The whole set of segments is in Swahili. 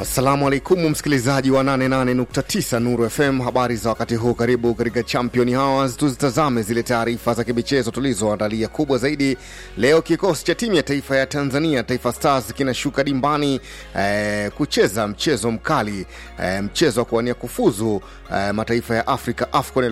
Assalamu alaikum msikilizaji wa 88.9 Nuru FM, habari za wakati huu. Karibu katika Champion Hours, tuzitazame zile taarifa za kimichezo tulizoandalia. Kubwa zaidi leo, kikosi cha timu ya taifa ya Tanzania Taifa Stars kinashuka dimbani eh, kucheza mchezo mkali eh, mchezo wa kuwania kufuzu eh, mataifa ya Afrika AFCON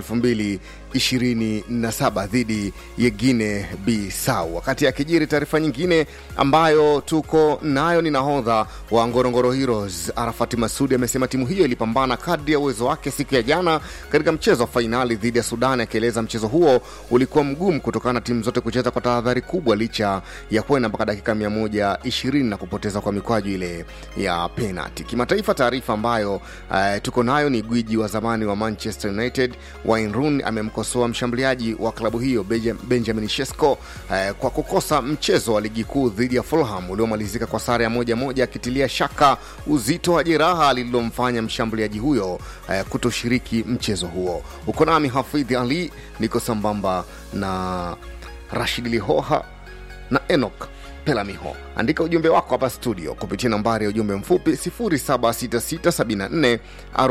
2027 dhidi ya Guinea Bissau. Wakati akijiri taarifa nyingine ambayo tuko nayo ni nahodha wa Ngorongoro Heroes Arafati Masudi amesema timu hiyo ilipambana kadri ya uwezo wake siku ya jana katika mchezo wa fainali dhidi ya Sudan, akieleza mchezo huo ulikuwa mgumu kutokana na timu zote kucheza kwa tahadhari kubwa licha ya kwenda mpaka dakika 120 na kupoteza kwa mikwaju ile ya penalti. Kimataifa, taarifa ambayo uh, tuko nayo ni gwiji wa zamani wa Manchester United Wayne Rooney amemkosoa mshambuliaji wa klabu hiyo Benjamin Sesko uh, kwa kukosa mchezo wa ligi kuu dhidi ya Fulham uliomalizika kwa sare ya moja moja, akitilia shaka uzito wa jeraha lililomfanya mshambuliaji huyo eh, kutoshiriki mchezo huo. Uko nami Hafidhi Ali, niko sambamba na Rashid Lihoha na Enok Pelamiho. Andika ujumbe wako hapa studio kupitia nambari ya ujumbe mfupi 0766744292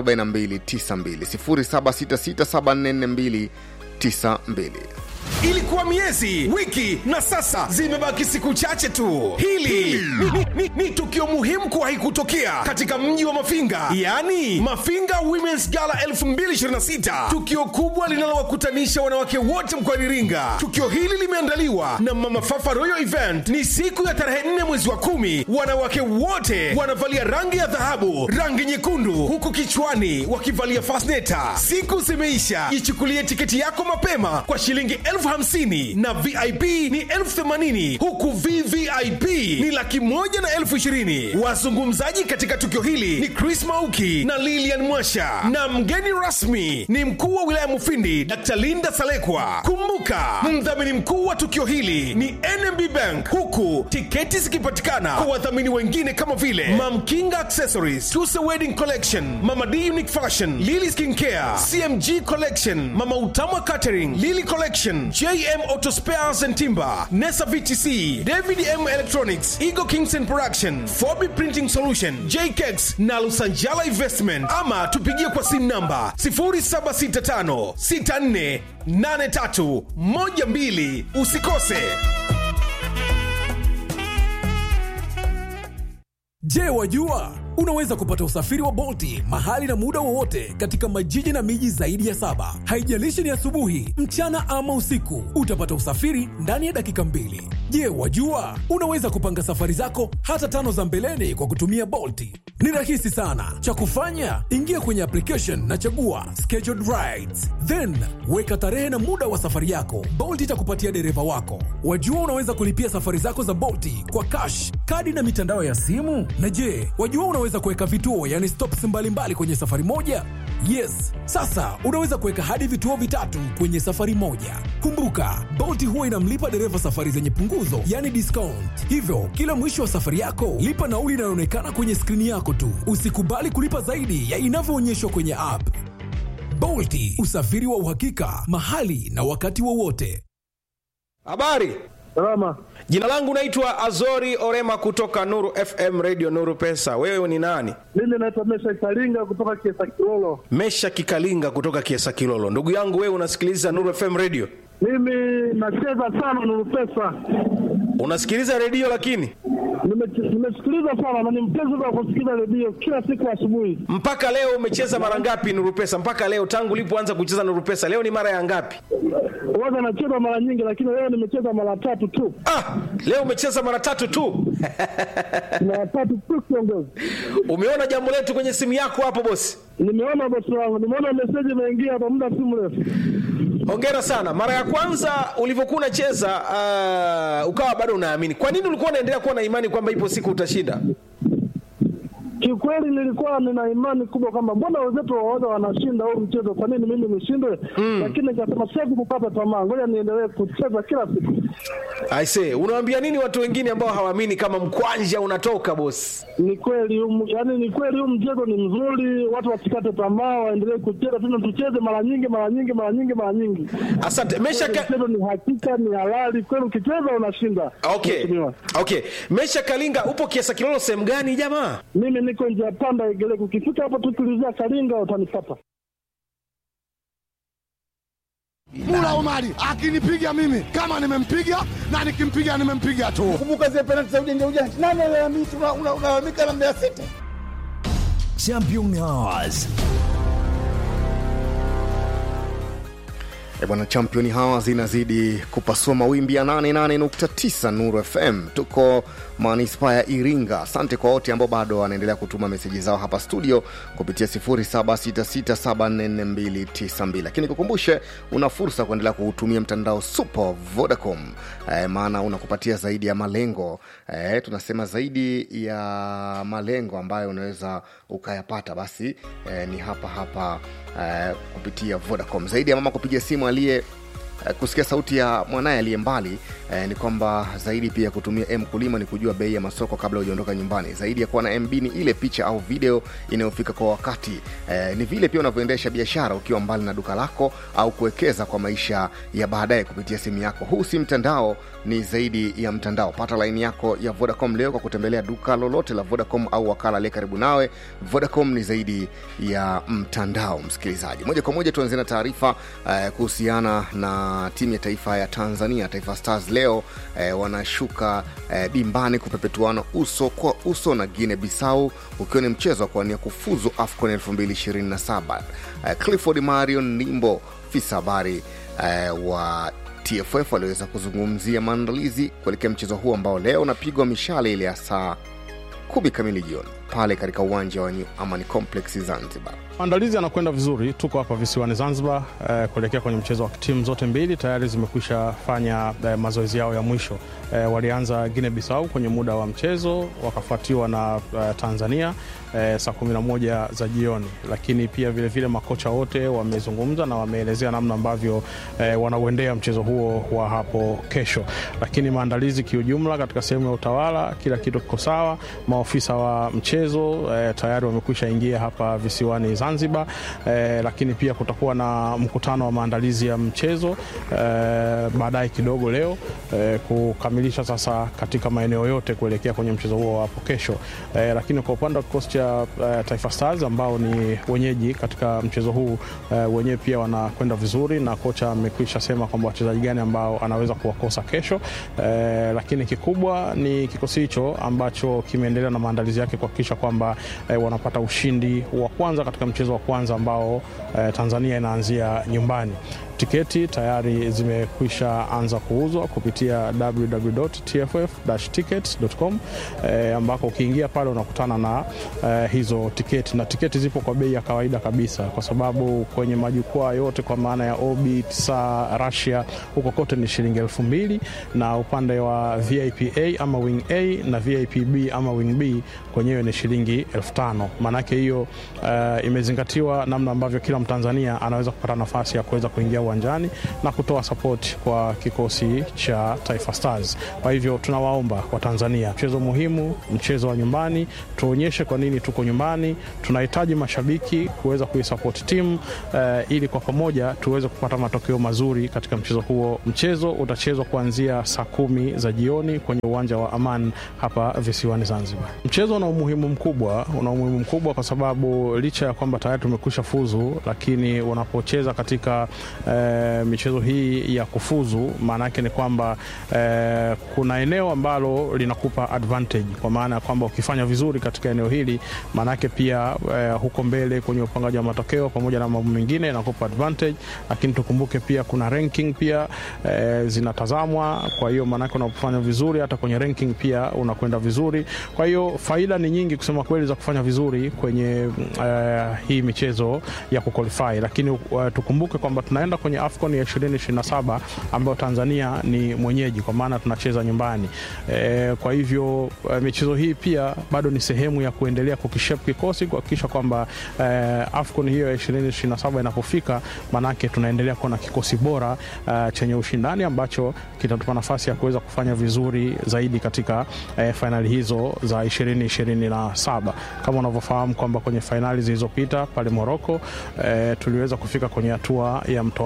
0766744292. Ilikuwa miezi, wiki na sasa zimebaki siku chache tu. Hili ni, ni, ni, ni tukio muhimu kuwahi kutokea katika mji wa Mafinga, yaani Mafinga Women's Gala 2026, tukio kubwa linalowakutanisha wanawake wote mkoani Iringa. Tukio hili limeandaliwa na Mama Fafa Royal Event. Ni siku ya tarehe 4 mwezi wa kumi. Wanawake wote wanavalia rangi ya dhahabu, rangi nyekundu, huku kichwani wakivalia fasneta. Siku zimeisha, ichukulie tiketi yako mapema kwa shilingi elfu hamsini na vip ni elfu themanini huku vvip ni laki moja na elfu ishirini wazungumzaji katika tukio hili ni chris mauki na lilian mwasha na mgeni rasmi ni mkuu wa wilaya mufindi dr linda salekwa kumbuka mdhamini mkuu wa tukio hili ni nmb bank huku tiketi zikipatikana kwa wadhamini wengine kama vile mamkinga accessories tuse wedding collection mama d unique fashion lily skin care cmg collection mama utama catering lily collection JM Auto Spares and Timber, Nesa VTC, David M Electronics, Eagle Kingston Production, Fobi Printing Solution, JKEX na Lusanjala Investment. Ama tupigie kwa simu namba 0765 64 83 12. Usikose. Je, wajua unaweza kupata usafiri wa Bolti mahali na muda wowote katika majiji na miji zaidi ya saba. Haijalishi ni asubuhi, mchana ama usiku, utapata usafiri ndani ya dakika mbili. Je, wajua unaweza kupanga safari zako hata tano za mbeleni kwa kutumia Bolti? Ni rahisi sana. Cha kufanya, ingia kwenye application na chagua scheduled rides, then weka tarehe na muda wa safari yako. Bolt itakupatia dereva wako. Wajua unaweza kulipia safari zako za Bolti kwa cash, kadi na mitandao ya simu. Na je, wajua unaweza kuweka vituo yani stops mbalimbali mbali kwenye safari moja? Yes, sasa unaweza kuweka hadi vituo vitatu kwenye safari moja. Kumbuka, Bolt huwa inamlipa dereva safari zenye punguzo, yani discount. Hivyo kila mwisho wa safari yako lipa nauli inayoonekana kwenye skrini yako tu. Usikubali kulipa zaidi ya inavyoonyeshwa kwenye app. Bolt, usafiri wa uhakika mahali na wakati wowote. Habari. Salama. Jina langu naitwa Azori Orema kutoka Nuru FM Radio Nuru Pesa. Wewe ni nani? Mimi naitwa Mesha Kalinga kutoka Kiesa Kilolo. Mesha Kikalinga kutoka Kiesa Kilolo. Ndugu yangu wewe unasikiliza Nuru FM Radio? Mimi nacheza sana Nuru Pesa. Unasikiliza redio lakini? Nime- Nimesikiliza sana na ni mpenzi wa kusikiliza redio kila siku asubuhi. Mpaka leo umecheza mara ngapi Nuru Pesa? Mpaka leo tangu ulipoanza kucheza Nuru Pesa, leo ni mara ya ngapi? Huwaga nacheza mara nyingi, lakini leo nimecheza mara tatu tu. Ah, leo umecheza mara tatu tu. Mara tatu tu kiongozi. Umeona jambo letu kwenye simu yako hapo bosi? Nimeona bosi wangu, nimeona meseji imeingia hapa muda si mrefu. Hongera sana. Mara ya kwanza ulivyokuwa unacheza uh, ukawa bado unaamini. Kwa nini ulikuwa unaendelea kuwa na imani kwamba ipo siku utashinda? Kiukweli nilikuwa nina imani kubwa kwamba mbona wenzetu waoga wanashinda huu mchezo, kwa nini mimi nishindwe? Lakini nikasema siwezi kukata tamaa, ngoja niendelee kucheza kila siku. I say, unawaambia nini watu wengine ambao hawaamini kama mkwanja unatoka bosi? Ni kweli huu- yaani ni kweli huu mchezo ni mzuri, watu wasikate tamaa, waendelee kucheza tena, tucheze mara nyingi mara nyingi mara nyingi mara nyingi. Asante. Mesha Kweli ka... Mchezo ni hakika, ni halali kweli, ukicheza unashinda. Okay. Mheshimiwa. Okay. Mesha Kalinga upo Kiasa Kilolo sehemu gani jamaa? Mimi niko njia panda Igeleko. Ukifika hapo tu tulizia Kalinga utanipata. Mula Omari akinipiga mimi kama nimempiga na nikimpiga nimempiga tu. Kumbuka zile penalti za ujanja ujanja, nani alalamika? Unalalamika na Mbeya City. Champion Hours. E bwana, championi hawa zinazidi kupasua mawimbi ya 88.9 Nuru FM. Tuko manispaa ya Iringa. Asante kwa wote ambao bado wanaendelea kutuma meseji zao hapa studio kupitia 0766744292, lakini kukumbushe, una fursa kuendelea kuutumia mtandao super Vodacom e, maana unakupatia zaidi ya malengo e, tunasema zaidi ya malengo ambayo unaweza ukayapata, basi e, ni hapa hapa e, kupitia Vodacom. Zaidi ya mama kupiga simu aliye eh, kusikia sauti ya mwanaye aliye mbali eh, ni kwamba zaidi pia ya kutumia m kulima ni kujua bei ya masoko kabla hujaondoka nyumbani zaidi ya kuwa na mb ni ile picha au video inayofika kwa wakati eh, ni vile pia unavyoendesha biashara ukiwa mbali na duka lako au kuwekeza kwa maisha ya baadaye kupitia simu yako huu si mtandao ni zaidi ya mtandao pata laini yako ya vodacom leo kwa kutembelea duka lolote la vodacom au wakala aliye karibu nawe vodacom ni zaidi ya mtandao msikilizaji moja kwa moja tuanzie na taarifa eh, kuhusiana na timu ya taifa ya tanzania taifa stars leo eh, wanashuka eh, dimbani kupepetuana uso kwa uso na guine bisau ukiwa ni mchezo wa kuwania kufuzu afcon 227 eh, clifford marion nimbo fisa habari eh, wa tff waliweza kuzungumzia maandalizi kuelekea mchezo huu ambao leo unapigwa mishale ile ya saa kumi kamili jioni pale katika uwanja wa New Amani Complex Zanzibar. Maandalizi yanakwenda vizuri, tuko hapa visiwani Zanzibar eh, kuelekea kwenye mchezo wa timu zote mbili. Tayari zimekwisha fanya eh, mazoezi yao ya mwisho eh, walianza Guinea Bissau kwenye muda wa mchezo, wakafuatiwa na eh, Tanzania eh, saa 11 za jioni, lakini pia vilevile vile makocha wote wamezungumza na wameelezea namna ambavyo eh, wanauendea mchezo huo wa hapo kesho, lakini maandalizi kiujumla katika sehemu ya utawala, kila kitu kiko sawa. Maofisa wa mchezo eh, tayari wamekwisha ingia hapa visiwani Zanzibar eh, lakini pia kutakuwa na mkutano wa maandalizi ya mchezo eh, baadaye kidogo leo eh, kukamilisha sasa katika maeneo yote kuelekea kwenye mchezo huo hapo kesho eh, lakini kwa upande wa kikosi cha eh, Taifa Stars ambao ni wenyeji katika mchezo huu eh, wenyewe pia wanakwenda vizuri na kocha amekwisha sema kwamba wachezaji gani ambao anaweza kuwakosa kesho eh, lakini kikubwa ni kikosi hicho ambacho kimeendelea na maandalizi yake kuhakikisha kwamba eh, wanapata ushindi wa kwanza katika mchezo wa kwanza ambao eh, Tanzania inaanzia nyumbani. Tiketi tayari zimekwisha anza kuuzwa kupitia www.tff-tickets.com eh, ambako ukiingia pale unakutana na eh, hizo tiketi na tiketi zipo kwa bei ya kawaida kabisa, kwa sababu kwenye majukwaa yote kwa maana ya Orbit, Saa, Russia huko kote ni shilingi elfu mbili na upande wa VIP A ama wing A na VIP B ama wing B kwenyewe ni shilingi elfu tano. Maanake hiyo uh, imezingatiwa namna ambavyo kila Mtanzania anaweza kupata nafasi ya kuweza kuingia uwanjani na kutoa sapoti kwa kikosi cha Taifa Stars. Kwa hivyo tunawaomba Watanzania, mchezo muhimu, mchezo wa nyumbani, tuonyeshe kwa nini tuko nyumbani. Tunahitaji mashabiki kuweza kuisapoti timu uh, ili kwa pamoja tuweze kupata matokeo mazuri katika mchezo huo. Mchezo utachezwa kuanzia saa kumi za jioni kwenye uwanja wa Aman hapa visiwani Zanzibar. Mchezo una umuhimu mkubwa, una umuhimu mkubwa kwa sababu licha ya kwamba tayari tumekwisha fuzu, lakini unapocheza katika eh, michezo hii ya kufuzu, maana yake ni kwamba eh, kuna eneo ambalo linakupa advantage, kwa maana ya kwamba ukifanya vizuri katika eneo hili, maana yake pia eh, huko mbele kwenye upangaji wa matokeo pamoja na mambo mengine inakupa advantage, lakini tukumbuke pia kuna ranking pia eh, zinatazamwa. Kwa hiyo maana yake unapofanya vizuri hata kwenye ranking pia unakwenda vizuri. Kwa hiyo faida ni nyingi kusema kweli za kufanya vizuri kwenye uh, hii michezo ya kuqualify, lakini uh, tukumbuke kwamba tunaenda kwenye AFCON ya 2027 ambayo Tanzania ni mwenyeji, kwa maana tunacheza nyumbani e, kwa hivyo uh, michezo hii pia bado ni sehemu ya kuendelea kukishape kikosi kuhakikisha kwamba uh, AFCON hiyo ya 2027 inapofika, manake tunaendelea kuwa na kikosi bora uh, chenye ushindani ambacho kitatupa nafasi ya kuweza kufanya vizuri zaidi katika uh, fainali hizo za 2027 kama unavyofahamu kwamba kwenye fainali zilizopita pale Moroko eh, tuliweza kufika kwenye hatua ya mtoano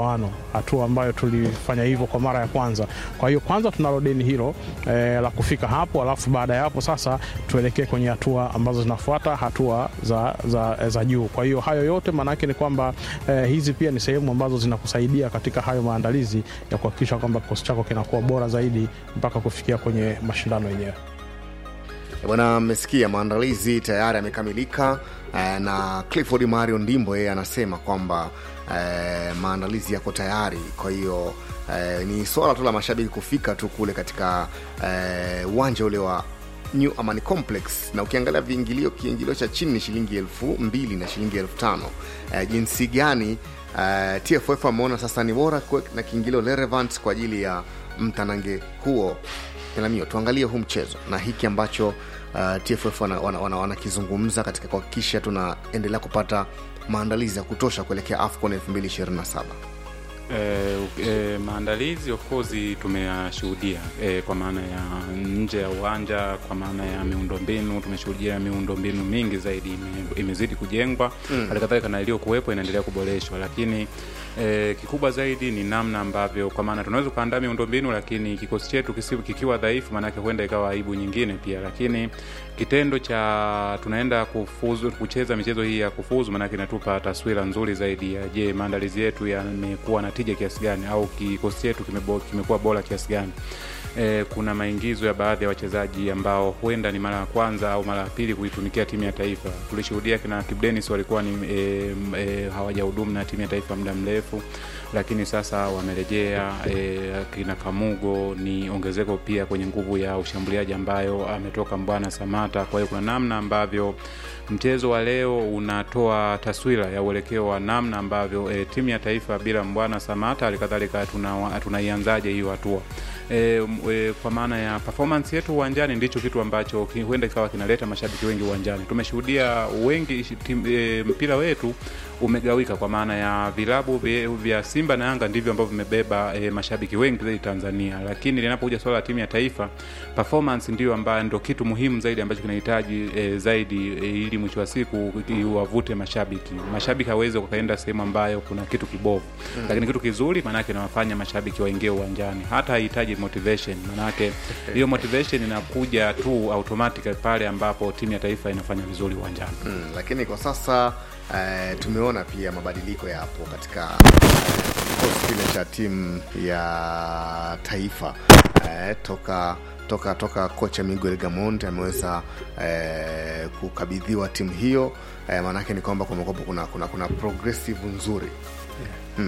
mtoano, hatua ambayo tulifanya hivyo kwa mara ya kwanza. Kwa hiyo kwanza tunalo deni hilo eh, la kufika hapo, alafu baada ya hapo sasa tuelekee kwenye hatua ambazo zinafuata, hatua za, za, za juu. Kwa hiyo hayo yote maanake ni kwamba eh, hizi pia ni sehemu ambazo zinakusaidia katika hayo maandalizi ya kuhakikisha kwamba kikosi chako kinakuwa bora zaidi mpaka kufikia kwenye mashindano yenyewe. Bwana, mmesikia maandalizi tayari yamekamilika eh, na Clifford Mario Ndimbo yeye anasema kwamba eh, maandalizi yako tayari. Kwa hiyo eh, ni swala tu la mashabiki kufika tu kule katika eh, uwanja ule wa New Amani Complex, na ukiangalia viingilio, kiingilio cha chini ni shilingi elfu mbili na shilingi elfu tano eh, jinsi gani eh, TFF ameona sasa ni bora kuwe na kiingilio relevant kwa ajili ya mtanange huo Elamio, tuangalie huu mchezo na hiki ambacho uh, TFF wanakizungumza wana, wana, wana katika kuhakikisha tunaendelea kupata maandalizi ya kutosha kuelekea AFCON 2027. Eh, eh, maandalizi of course tumeyashuhudia eh, kwa maana ya nje ya uwanja, kwa maana ya miundombinu. Tumeshuhudia miundombinu mingi zaidi ime, imezidi kujengwa Mm. halikadhalika na iliyokuwepo inaendelea kuboreshwa, lakini eh, kikubwa zaidi ni namna ambavyo, kwa maana tunaweza kuandaa miundombinu, lakini kikosi chetu kisi- kikiwa dhaifu, maanake huenda ikawa aibu nyingine pia, lakini kitendo cha tunaenda kufuzu kucheza michezo hii ya kufuzu, maanake inatupa taswira nzuri zaidi ya je, maandalizi yetu yamekuwa na tija kiasi gani, au kikosi chetu kimebo- kimekuwa bora kiasi gani. E, kuna maingizo ya baadhi ya wachezaji ambao huenda ni mara ya kwanza au mara ya pili kuitumikia timu ya taifa. Tulishuhudia kina Kibu Denis walikuwa ni e, e, hawajahudumu na timu ya taifa muda mrefu, lakini sasa wamerejea. E, kina Kamugo ni ongezeko pia kwenye nguvu ya ushambuliaji ambayo ametoka Mbwana Samata. Kwa hiyo kuna namna ambavyo mchezo wa leo unatoa taswira ya uelekeo wa namna ambavyo e, timu ya taifa bila Mbwana Samata halikadhalika tuna- tunaianzaje hiyo hatua e, m- e, kwa maana ya performance yetu uwanjani ndicho kitu ambacho ki- huenda ikawa kinaleta mashabiki wengi uwanjani. Tumeshuhudia wengi tim, e, mpira wetu umegawika kwa maana ya vilabu vye- vya Simba na Yanga ndivyo ambavyo vimebeba e, mashabiki wengi zaidi Tanzania, lakini linapokuja swala la timu ya taifa performance ndio ambayo ndo kitu muhimu zaidi ambacho kinahitaji e, zaidi e, ili mwisho wa siku iwavute mashabiki. Mashabiki hawezi wakaenda sehemu ambayo kuna kitu kibovu Mm. lakini kitu kizuri maanake inawafanya mashabiki waingie uwanjani, hata haihitaji motivation. Maanake hiyo motivation inakuja tu automatic pale ambapo timu ya taifa inafanya vizuri uwanjani. Mm, lakini kwa sasa eh, tumeona pia mabadiliko yapo katika eh, kikosi kile cha timu ya taifa eh, toka toka toka kocha Miguel Gamond ameweza eh, kukabidhiwa timu hiyo eh, maanake ni kwamba kumekuwa kuna, kuna, kuna progressive nzuri mm.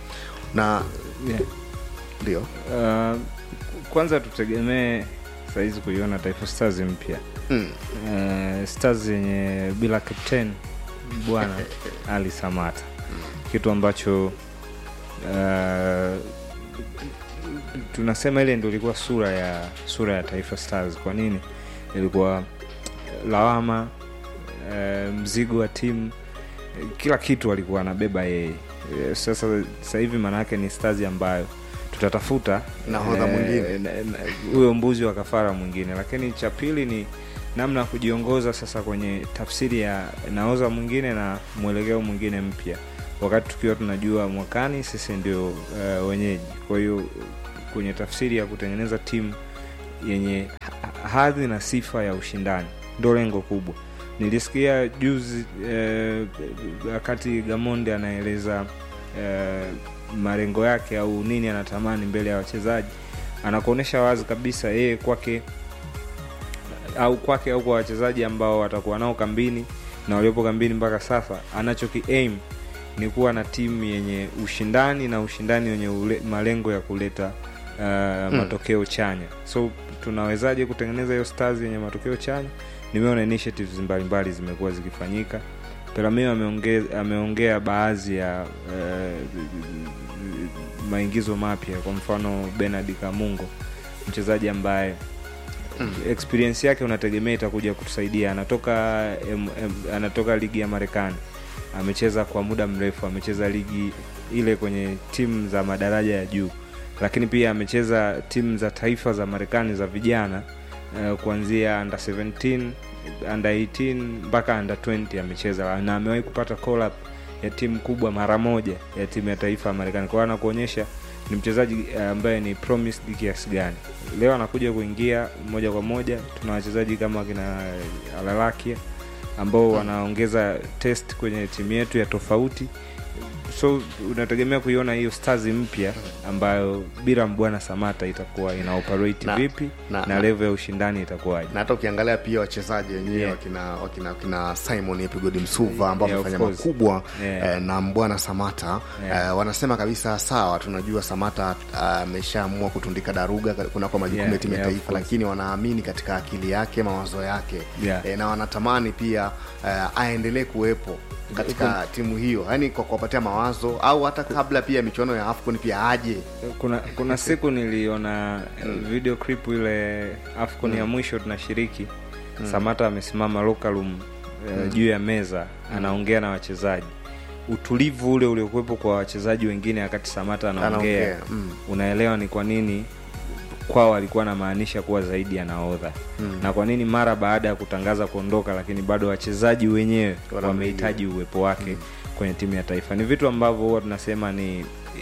na Yeah. ndio Uh, kwanza tutegemee sahizi kuiona Taifa Stars mpya Mm. uh, Stars yenye bila captain bwana Ali Samata, kitu ambacho uh, tunasema ile ndio ilikuwa sura ya sura ya Taifa Stars. Kwa nini ilikuwa lawama, uh, mzigo wa timu, kila kitu alikuwa anabeba yeye. Eh, Sasa sasa hivi maana yake ni Stars ambayo tutatafuta Nahodha eh, mwingine. na- na- huyo mbuzi wa kafara mwingine, lakini cha pili ni namna ya kujiongoza sasa kwenye tafsiri ya naoza mwingine na mwelekeo mwingine mpya, wakati tukiwa tunajua mwakani sisi ndio uh, wenyeji. Kwa hiyo kwenye tafsiri ya kutengeneza timu yenye ha- hadhi na sifa ya ushindani ndo lengo kubwa. Nilisikia juzi eh, wakati Gamonde anaeleza eh, malengo yake au nini anatamani mbele ya wachezaji, anakuonyesha wazi kabisa yeye kwake au kwake au kwa wachezaji ambao watakuwa nao kambini na waliopo kambini mpaka sasa, anachoki aim ni kuwa na timu yenye ushindani na ushindani wenye ule, malengo ya kuleta uh, matokeo chanya. So tunawezaje kutengeneza hiyo stars yenye matokeo chanya? Nimeona initiatives mbalimbali zimekuwa zikifanyika. Peramio ameongea, ameongea baadhi ya uh, maingizo mapya, kwa mfano Bernard Kamungo, mchezaji ambaye experience yake unategemea itakuja kutusaidia. Anatoka M, M, anatoka ligi ya Marekani, amecheza kwa muda mrefu, amecheza ligi ile kwenye timu za madaraja ya juu, lakini pia amecheza timu za taifa za Marekani za vijana uh, kuanzia under 17 under 18 mpaka under 20 amecheza na amewahi kupata call up ya timu kubwa mara moja ya timu ya taifa ya Marekani. Kwa hiyo anakuonyesha ni mchezaji eh, ambaye ni promised kiasi gani. Leo anakuja kuingia moja kwa moja, tuna wachezaji kama kina Alalakia ambao wanaongeza test kwenye timu yetu ya tofauti so unategemea kuiona hiyo stars mpya ambayo bila mbwana samata itakuwa ina operate Na- vipi na- na, na- level ya ushindani itakuwaje na hata ukiangalia pia wachezaji wenyewe Yeah. wakina, wakina, wakina simon epigodi msuva ambao Yeah, of wamefanya course. makubwa Yeah. eh, na mbwana samata Yeah. eh, wanasema kabisa sawa tunajua samata ameshaamua kutundika daruga kunako majukumu Yeah, ya timu ya yeah, of taifa course. lakini wanaamini katika akili yake mawazo yake Yeah. eh, na wanatamani pia eh, aendelee kuwepo katika timu hiyo yaani kwa kuwapatia mawazo au hata kabla pia michuano ya afcon pia aje kuna kuna siku niliona mm. video clip ile afcon ya mwisho tunashiriki Mm. samata amesimama local room eh, Mm. juu ya meza anaongea na wachezaji utulivu ule uliokuwepo kwa wachezaji wengine wakati samata anaongea Anaongea, mm. unaelewa ni kwa nini kwao alikuwa anamaanisha kuwa zaidi ya naodha Mm. na kwa nini mara baada ya kutangaza kuondoka lakini bado wachezaji wenyewe wamehitaji uwepo wake kwenye timu ya taifa ni vitu ambavyo huwa tunasema ni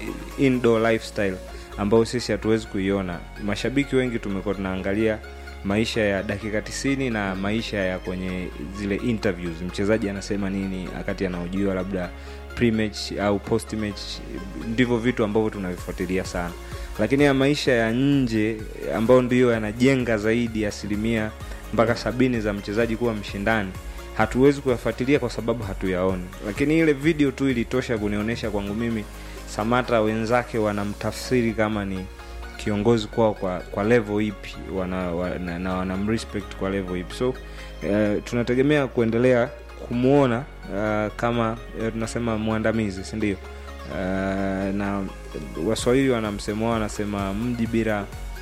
indoor lifestyle ambayo sisi hatuwezi kuiona mashabiki wengi tumekuwa tunaangalia maisha ya dakika tisini na maisha ya kwenye zile interviews mchezaji anasema nini wakati anaojiwa labda pre-match au post-match ndivyo vitu ambavyo tunavifuatilia sana lakini ya maisha ya nje ambayo ndiyo yanajenga zaidi asilimia mpaka sabini za mchezaji kuwa mshindani hatuwezi kuyafuatilia kwa sababu hatuyaoni lakini ile video tu ilitosha kunionyesha kwangu mimi samata wenzake wanamtafsiri kama ni kiongozi kwao kwa, kwa level ipi wana, wana, na wanamrespect kwa level ipi so uh, tunategemea kuendelea kumwona uh, kama uh, tunasema mwandamizi sindio uh, na waswahili wana msemo wao wanasema mji bila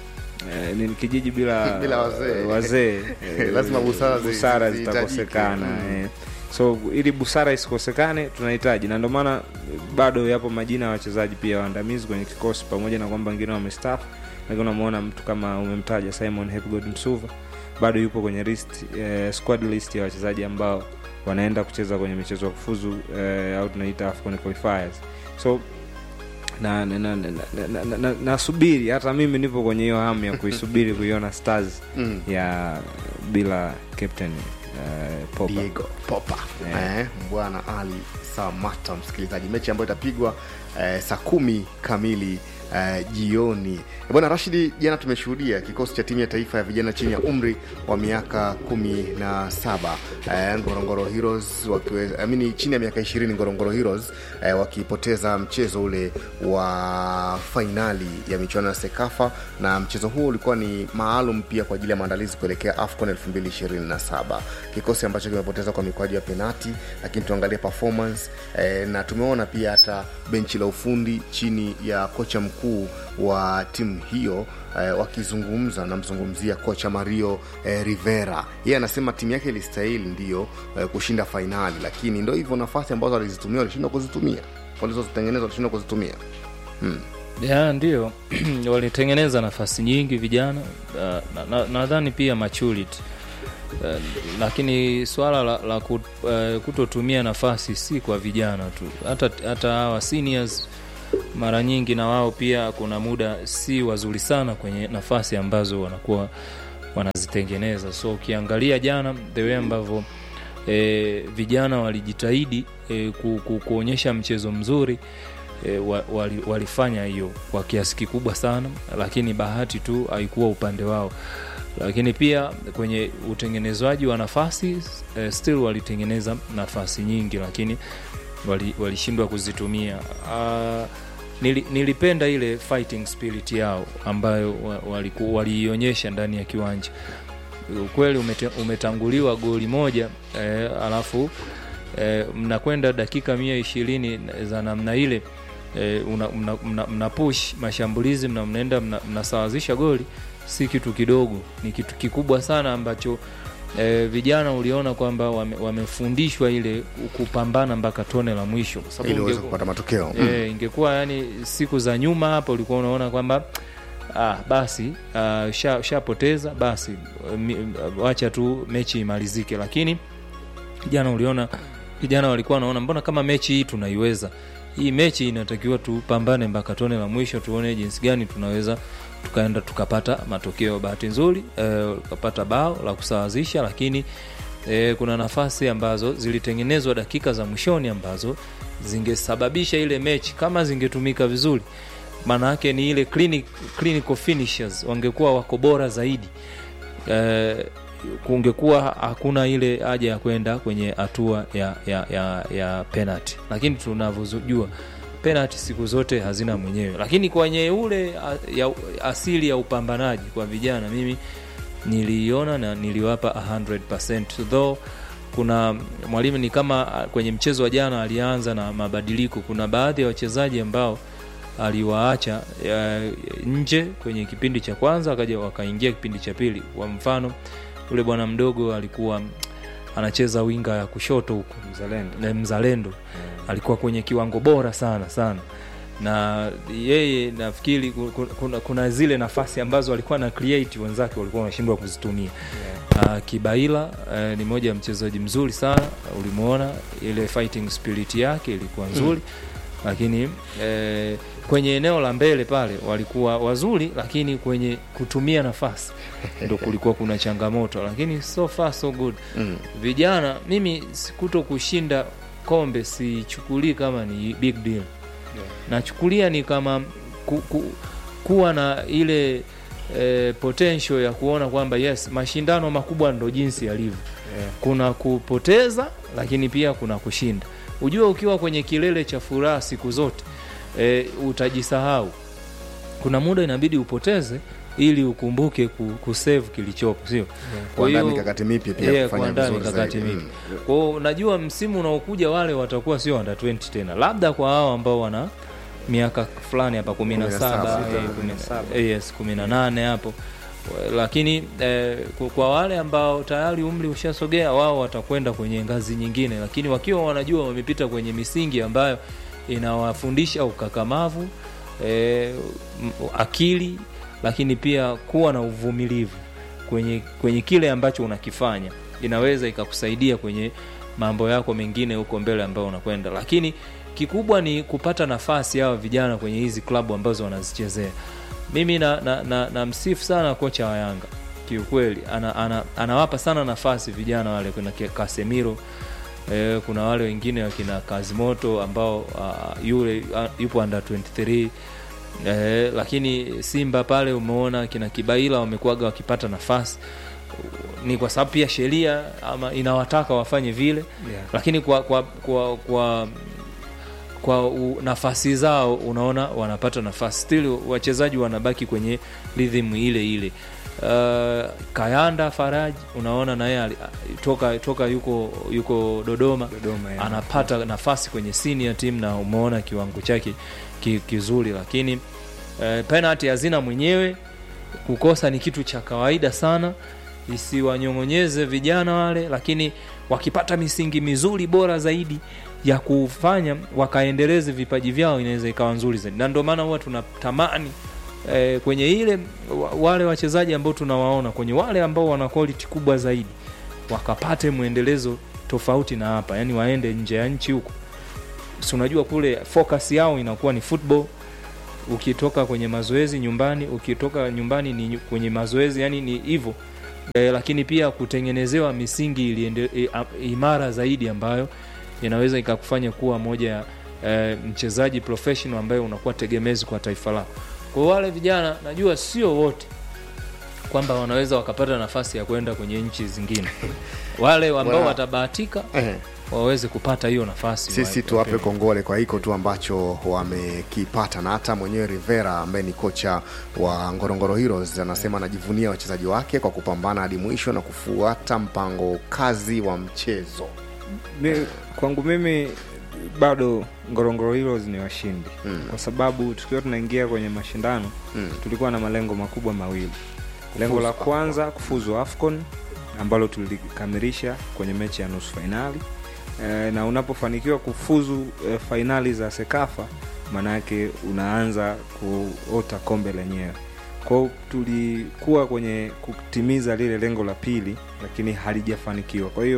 eh, ni kijiji bila Bila wazee. wazee eh, Lazima busara zi- busara zi- zitakosekana zihitajike. eh. so ili busara isikosekane tunahitaji na ndio maana bado yapo majina ya wachezaji pia waandamizi kwenye kikosi pamoja na kwamba wengine wamestafu lakini unamwona mtu kama umemtaja simon hepgod msuva bado yupo kwenye list, eh, squad list ya wachezaji ambao wanaenda kucheza kwenye michezo ya kufuzu eh, au tunaita afcon qualifiers so na na- na- na- na- na- na- na- nasubiri hata mimi nipo kwenye hiyo hamu ya kuisubiri kuiona stars Mm. ya bila captain uh, Popa. Diego Popa Yeah. eh, bwana Ali Samata, msikilizaji, mechi ambayo itapigwa eh, saa kumi kamili eh, jioni. Bwana Rashidi, jana tumeshuhudia kikosi cha timu ya taifa ya vijana chini ya umri wa miaka kumi na saba eh, Ngorongoro Heroes wakiwe, amini chini ya miaka ishirini Ngorongoro Heroes eh, wakipoteza mchezo ule wa fainali ya michuano ya Sekafa, na mchezo huo ulikuwa ni maalum pia kwa ajili ya maandalizi kuelekea AFCON 2027 kikosi ambacho kimepoteza kwa mikwaju ya penati, lakini tuangalie performance eh, na tumeona pia hata benchi la ufundi chini ya kocha mkuu wa timu hiyo eh, wakizungumza namzungumzia kocha Mario eh, Rivera. Yeye anasema timu yake ilistahili ndiyo eh, kushinda fainali, lakini ndo hivyo nafasi ambazo walizitumia walishindwa kuzitumia, walizozitengeneza walishindwa kuzitumia hmm. ya ndio walitengeneza nafasi nyingi vijana uh, nadhani na, nadhani pia maturity uh, lakini swala la, la kut, uh, kutotumia nafasi si kwa vijana tu hata hata hawa seniors mara nyingi na wao pia kuna muda si wazuri sana kwenye nafasi ambazo wanakuwa wanazitengeneza so ukiangalia jana the way ambavyo e, vijana walijitahidi e, ku, ku, kuonyesha mchezo mzuri e, wa, wali, walifanya hiyo kwa kiasi kikubwa sana lakini bahati tu haikuwa upande wao lakini pia kwenye utengenezwaji wa nafasi e, still walitengeneza nafasi nyingi lakini wali- walishindwa kuzitumia uh, nili, nilipenda ile fighting spirit yao ambayo wa- waliku- waliionyesha ndani ya kiwanja ukweli umete, umetanguliwa goli moja eh, alafu eh, mnakwenda dakika mia ishirini za namna ile eh, una, mna, mna, mna push mashambulizi mna, mnaenda mna, mnasawazisha goli si kitu kidogo ni kitu kikubwa sana ambacho eh, vijana uliona kwamba wame, wamefundishwa ile kupambana mpaka tone la mwisho Kwa sababu ili uweze inge- kupata matokeo e, ingekuwa yani siku za nyuma hapa ulikuwa unaona kwamba ah, basi ah, sha- shapoteza basi mi- wacha tu mechi imalizike lakini jana uliona vijana walikuwa wanaona mbona kama mechi hii tunaiweza hii mechi inatakiwa tupambane mpaka tone la mwisho tuone jinsi gani tunaweza tukaenda tukapata matokeo bahati nzuri eh, tukapata bao la kusawazisha lakini eh, kuna nafasi ambazo zilitengenezwa dakika za mwishoni ambazo zingesababisha ile mechi kama zingetumika vizuri maana yake ni ile clinic, clinical finishers wangekuwa wako bora zaidi eh, kungekuwa hakuna ile haja ya kwenda kwenye hatua ya, ya, ya, ya penalty lakini tunavyojua penalty siku zote hazina mwenyewe lakini kwenye ule a- ya, asili ya upambanaji kwa vijana mimi niliiona na niliwapa 100% though kuna mwalimu ni kama a, kwenye mchezo wa jana alianza na mabadiliko kuna baadhi ya wachezaji ambao aliwaacha eh, nje kwenye kipindi cha kwanza akaja wakaingia kipindi cha pili kwa mfano yule bwana mdogo alikuwa mm, anacheza winga ya kushoto huko mzalendo, na mzalendo. alikuwa kwenye kiwango bora sana sana na yeye nafikiri ku- ku- kuna, kuna zile nafasi ambazo alikuwa na create wenzake walikuwa wanashindwa kuzitumia yeah. uh, kibaila uh, ni moja ya mchezaji mzuri sana ulimwona ile fighting spirit yake ilikuwa nzuri mm. lakini eh, kwenye eneo la mbele pale walikuwa wazuri lakini kwenye kutumia nafasi ndo kulikuwa kuna changamoto lakini so far so good Mm. vijana mimi kuto kushinda kombe sichukulii kama ni big deal nachukulia ni kama ku, ku, kuwa na ile e, potential ya kuona kwamba yes mashindano makubwa ndo jinsi yalivyo Yeah. kuna kupoteza lakini pia kuna kushinda ujue ukiwa kwenye kilele cha furaha siku zote e, utajisahau kuna muda inabidi upoteze ili ukumbuke ku, kusave kilichopo sio Kwa Kuandaa hiyo- mikakati mipya pia Yeah, kufanya kuandaa vizuri mikakati zaidi. mipya kwao najua msimu unaokuja wale watakuwa sio under 20 tena labda kwa hao ambao wana miaka fulani hapa kumi na saba 17, eh, kumi na- eh, yes kumi na nane hapo lakini eh, kwa- kwa wale ambao tayari umri ushasogea wao watakwenda kwenye ngazi nyingine lakini wakiwa wanajua wamepita kwenye misingi ambayo inawafundisha ukakamavu eh, m- akili lakini pia kuwa na uvumilivu kwenye, kwenye kile ambacho unakifanya inaweza ikakusaidia kwenye mambo yako mengine huko mbele ambayo unakwenda lakini kikubwa ni kupata nafasi hawa vijana kwenye hizi klabu ambazo wanazichezea mimi na, na, na, na msifu sana kocha wa yanga kiukweli ana, ana, anawapa sana nafasi vijana wale kuna Ke- kasemiro eh, kuna wale wengine wakina kazimoto ambao uh, yule uh, yupo under 23 eh, lakini simba pale umeona kina kibaila wamekuwaga wakipata nafasi ni kwa sababu pia sheria ama inawataka wafanye vile Yeah. lakini kwa kwa kwa, kwa kwa u, nafasi zao unaona wanapata nafasi still wachezaji wanabaki kwenye rhythm ile ile uh, kayanda faraji unaona naye ali- toka toka yuko yuko dodoma, Dodoma, yeah. anapata nafasi kwenye senior team na umeona kiwango chake ki, kizuri lakini uh, penalty hazina mwenyewe kukosa ni kitu cha kawaida sana isiwanyong'onyeze vijana wale lakini wakipata misingi mizuri bora zaidi ya kufanya wakaendeleze vipaji vyao inaweza ikawa nzuri zaidi na ndio maana huwa tunatamani eh, kwenye ile wa- wale wachezaji ambao tunawaona kwenye wale ambao wana quality kubwa zaidi wakapate mwendelezo tofauti na hapa yani waende nje ya nchi huko si unajua kule focus yao inakuwa ni football ukitoka kwenye mazoezi nyumbani ukitoka nyumbani ni nyu- kwenye mazoezi yani ni hivyo e, lakini pia kutengenezewa misingi iliende, e, a, imara zaidi ambayo inaweza ikakufanya kuwa moja ya e, mchezaji professional ambaye unakuwa tegemezi kwa taifa lako kwa wale vijana najua sio wote kwamba wanaweza wakapata nafasi ya kwenda kwenye nchi zingine wale ambao Wana- watabahatika Eh. waweze kupata hiyo nafasi sisi wa- tuwape wapewe. kongole kwa hiko tu ambacho wamekipata na hata mwenyewe rivera ambaye ni kocha wa ngorongoro heroes anasema anajivunia wachezaji wake kwa kupambana hadi mwisho na kufuata mpango kazi wa mchezo Mi, kwangu mimi bado ngorongoro heroes ni washindi mm. kwa sababu tukiwa tunaingia kwenye mashindano mm. tulikuwa na malengo makubwa mawili lengo la Kufuzu kwanza kufuzu afcon ambalo tulikamilisha kwenye mechi ya nusu fainali e, na unapofanikiwa kufuzu e, fainali za sekafa maanayake unaanza kuota kombe lenyewe kwao tulikuwa kwenye kutimiza lile lengo la pili lakini halijafanikiwa kwa hiyo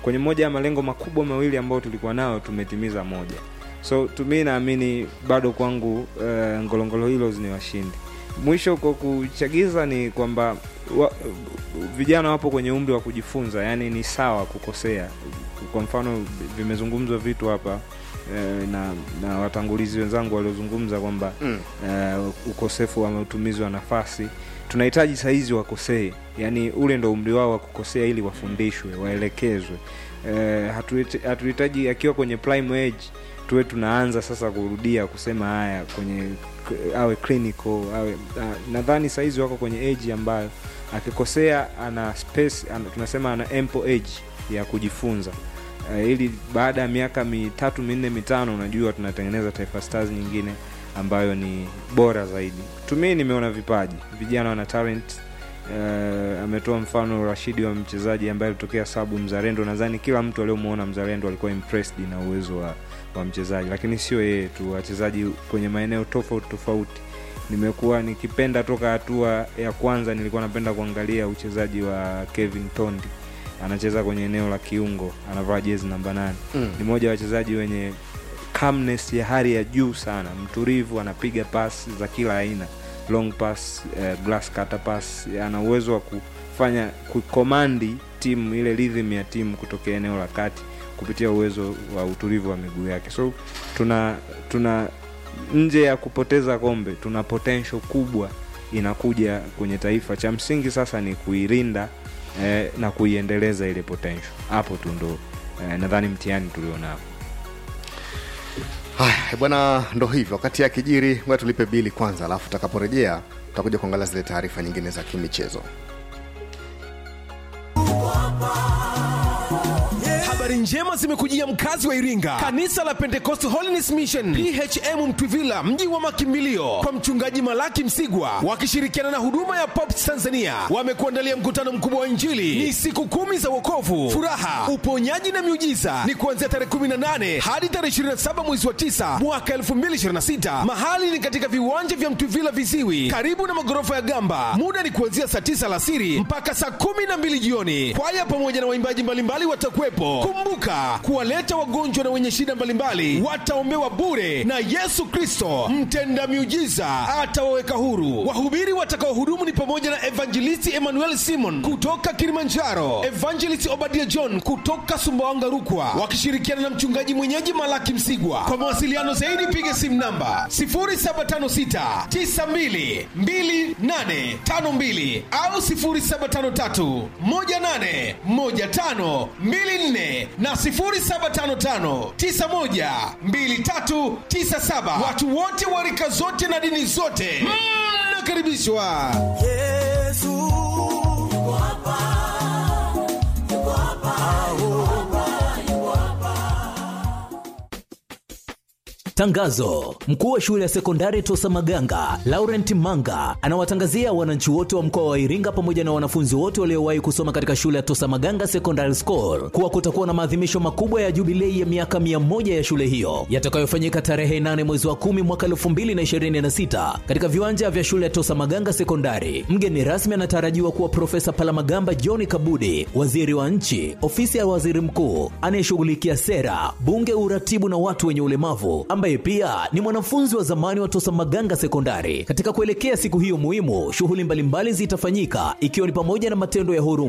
kwenye moja ya malengo makubwa mawili ambayo tulikuwa nayo tumetimiza moja so tumi naamini bado kwangu uh, ngolongolo hilos ni washindi mwisho kwa kuchagiza ni kwamba wa, vijana wapo kwenye umri wa kujifunza yani ni sawa kukosea kwa mfano vimezungumzwa vitu hapa eh, na, na watangulizi wenzangu waliozungumza kwamba Mm. eh, ukosefu wa utumizi wa nafasi tunahitaji sahizi wakosee yani ule ndo umri wao wa kukosea ili wafundishwe waelekezwe eh, hatuhitaji hatuhitaji akiwa kwenye prime age tuwe tunaanza sasa kurudia kusema haya kwenye awe clinical awe uh, nadhani sahizi wako kwenye age ambayo akikosea ana space ana, tunasema ana ample age ya kujifunza uh, ili baada ya miaka mitatu minne mitano unajua tunatengeneza taifa stars nyingine ambayo ni bora zaidi tumii nimeona vipaji vijana wana talent uh, ametoa mfano rashidi wa mchezaji ambaye alitokea sabu mzalendo nadhani kila mtu aliyomwona mzalendo alikuwa impressed na uwezo wa, wa mchezaji lakini sio yeye tu wachezaji kwenye maeneo tofauti tofauti nimekuwa nikipenda toka hatua ya kwanza nilikuwa napenda kuangalia uchezaji wa kevin tondi anacheza kwenye eneo la kiungo anavaa jezi namba nane Mm. ni mmoja wa wachezaji wenye calmness ya hali ya juu sana mtulivu anapiga pas za kila aina long pass eh, glass cutter pass ana uwezo wa kufanya kukomandi timu ile rhythm ya timu kutokea eneo la kati kupitia uwezo wa utulivu wa miguu yake so tuna tuna nje ya kupoteza kombe tuna potential kubwa inakuja kwenye taifa cha msingi sasa ni kuirinda eh, na kuiendeleza ile potential hapo tu ndo eh, nadhani mtihani tulionao haya bwana ndo hivyo wakati akijiri ngoja tulipe bili kwanza alafu tutakaporejea tutakuja kuangalia zile taarifa nyingine za kimichezo habari njema zimekujia mkazi wa iringa kanisa la pentecost holiness mission phm mtwivila mji wa makimbilio kwa mchungaji malaki msigwa wakishirikiana na huduma ya pops tanzania wamekuandalia mkutano mkubwa wa injili ni siku kumi za wokovu furaha uponyaji na miujiza ni kuanzia tarehe 18 hadi tarehe 27 mwezi wa 9 mwaka 2026 mahali ni katika viwanja vya mtwivila viziwi karibu na magorofa ya gamba muda ni kuanzia saa 9 alasiri mpaka saa 12 jioni kwaya pamoja na waimbaji mbalimbali watakuwepo kumbuka kuwaleta wagonjwa na wenye shida mbalimbali wataombewa bure na yesu kristo mtenda miujiza atawaweka huru wahubiri watakaohudumu ni pamoja na evangelisti emmanuel simon kutoka kilimanjaro evangelist obadia john kutoka sumbawanga rukwa wakishirikiana na mchungaji mwenyeji malaki msigwa kwa mawasiliano zaidi piga simu namba 0756 92 2852 au 0753 18 15 24 na 0755 91 2397 watu wote wa rika zote na dini zote mnakaribishwa yesu yuko hapa yuko hapa Tangazo: mkuu wa shule ya sekondari Tosa Maganga Laurent Manga anawatangazia wananchi wote wa mkoa wa Iringa pamoja na wanafunzi wote waliowahi kusoma katika shule ya Tosa Maganga Secondary School kuwa kutakuwa na maadhimisho makubwa ya jubilei ya miaka mia moja ya shule hiyo yatakayofanyika tarehe 8 mwezi wa 10 mwaka 2026 katika viwanja vya shule ya Tosa Maganga Sekondari. Mgeni rasmi anatarajiwa kuwa Profesa Palamagamba John Kabudi, waziri wa nchi, ofisi ya waziri mkuu anayeshughulikia sera, bunge, uratibu na watu wenye ulemavu ambaye pia ni mwanafunzi wa zamani wa Tosa Maganga Sekondari. Katika kuelekea siku hiyo muhimu, shughuli mbalimbali zitafanyika ikiwa ni pamoja na matendo ya huruma